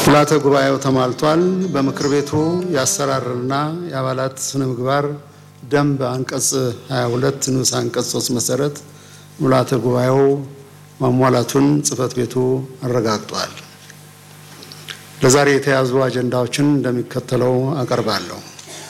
ምልዓተ ጉባኤው ተሟልቷል። በምክር ቤቱ የአሰራርና የአባላት ስነ ምግባር ደንብ አንቀጽ 22 ንዑስ አንቀጽ 3 መሰረት ምልዓተ ጉባኤው ማሟላቱን ጽሕፈት ቤቱ አረጋግጧል። ለዛሬ የተያዙ አጀንዳዎችን እንደሚከተለው አቀርባለሁ።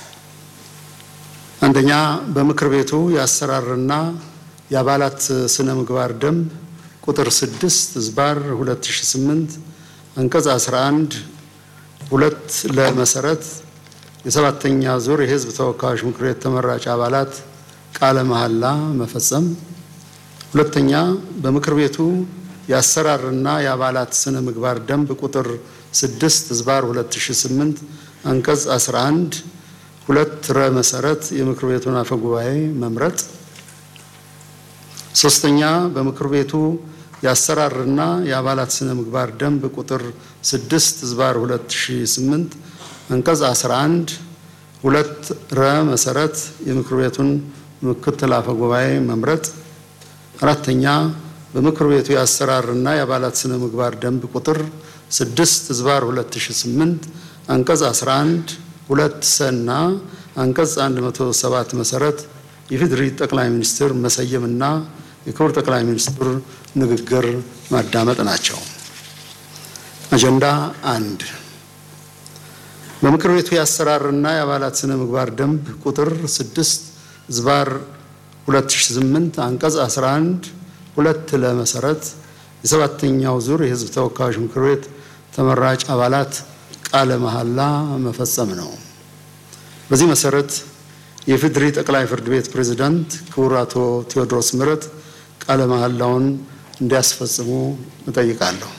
አንደኛ፣ በምክር ቤቱ የአሰራርና የአባላት ስነ ምግባር ደንብ ቁጥር 6 ዝባር 2008 አንቀጽ 11 ሁለት ለመሰረት የሰባተኛ ዙር የሕዝብ ተወካዮች ምክር ቤት ተመራጭ አባላት ቃለ መሐላ መፈጸም። ሁለተኛ በምክር ቤቱ የአሰራርና የአባላት ስነ ምግባር ደንብ ቁጥር 6 ዝባር 2008 አንቀጽ 11 ሁለት ረ መሰረት የምክር ቤቱን አፈ ጉባኤ መምረጥ። ሶስተኛ በምክር ቤቱ የአሰራርና የአባላት ስነ ምግባር ደንብ ቁጥር 6 ዝባር 2008 አንቀጽ 11 ሁለት ረ መሰረት የምክር ቤቱን ምክትል አፈ ጉባኤ መምረጥ። አራተኛ በምክር ቤቱ የአሰራርና የአባላት ስነ ምግባር ደንብ ቁጥር 6 ዝባር 2008 አንቀጽ 11 ሁለት ሰና አንቀጽ 107 መሰረት የፌዴሪ ጠቅላይ ሚኒስትር መሰየምና የክቡር ጠቅላይ ሚኒስትር ንግግር ማዳመጥ ናቸው። አጀንዳ አንድ በምክር ቤቱ የአሰራርና የአባላት ስነ ምግባር ደንብ ቁጥር 6 ዝባር 2008 አንቀጽ 11 ሁለት ለመሰረት የሰባተኛው ዙር የሕዝብ ተወካዮች ምክር ቤት ተመራጭ አባላት ቃለ መሐላ መፈጸም ነው። በዚህ መሰረት የፌዴሪ ጠቅላይ ፍርድ ቤት ፕሬዝዳንት ክቡር አቶ ቴዎድሮስ ምህረት ቃለ መሐላውን እንዲያስፈጽሙ እጠይቃለሁ።